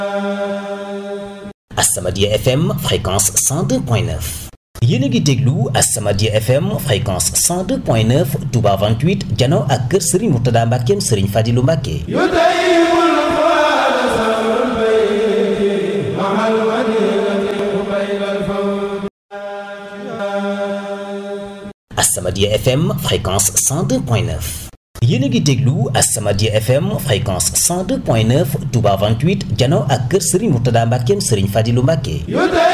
As-Samadiyya FM fréquence 102.9 yéen a ngi déglu As-Samadiyya FM fréquence 102.9 Touba 28 jano ak kër Serigne Mourtada Mbackeem Serigne Fadilou Mbacke As-Samadiyya FM fréquence 102.9 yéen a ngi déglu As-Samadiyya FM fréquence 102.9 Touba 28 jano ak kër Serigne Mourtada Mbackeem Serigne Fadilou Mbacke